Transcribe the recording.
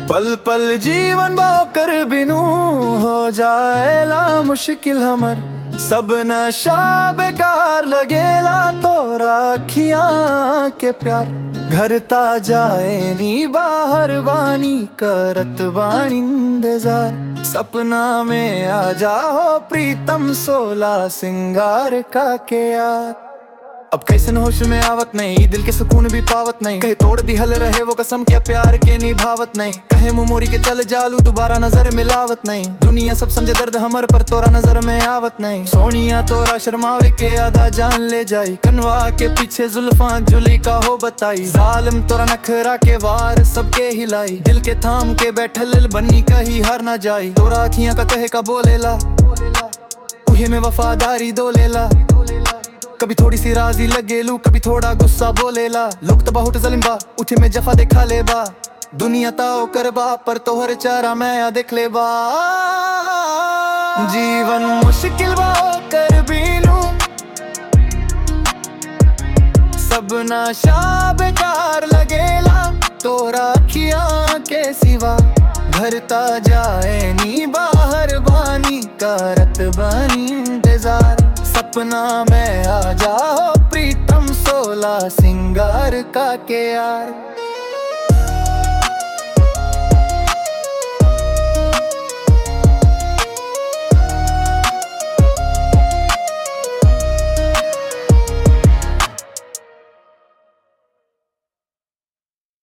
पल पल जीवन बाकर बिनु हो जाएला मुश्किल हमर सब नशा बेकार लगेला तोरा अखियां के प्यार घर ता जाए नी बाहर बानी करत बानी इंतजार सपना में आ जाओ प्रीतम सोला सिंगार का के यार अब कैसे न होश में आवत नहीं दिल के सुकून भी पावत नहीं कहे तोड़ दी हल रहे वो कसम क्या प्यार के निभावत नहीं कहे मुमोरी के चल जालू दोबारा नजर मिलावत नहीं दुनिया सब समझे दर्द हमर पर तोरा नजर में आवत नहीं सोनिया तोरा शर्मावे के आधा जान ले जाई कनवा के पीछे जुल्फा जुली का हो बताई जालिम तोरा नखरा के वार सबके हिलाई दिल के थाम के बैठल बनी कहीं हार ना जाई तोरा अखियां का कहे का बोलेला उहे में वफादारी दो लेला कभी थोड़ी सी राजी लगेलू कभी थोड़ा गुस्सा बोलेला लोग तो बहुत जलिम बा उठे में जफा देखा ले बा दुनिया ताओ कर बा पर तोहर चारा मैं आ देख ले बा जीवन मुश्किल बा कर बीनू सब नशा बेकार लगेला तोरा अखियां के सिवा घर ता जाए नी बाहर बानी करत बानी इंतजार सपना में आ जाओ प्रीतम सोला सिंगार का के यार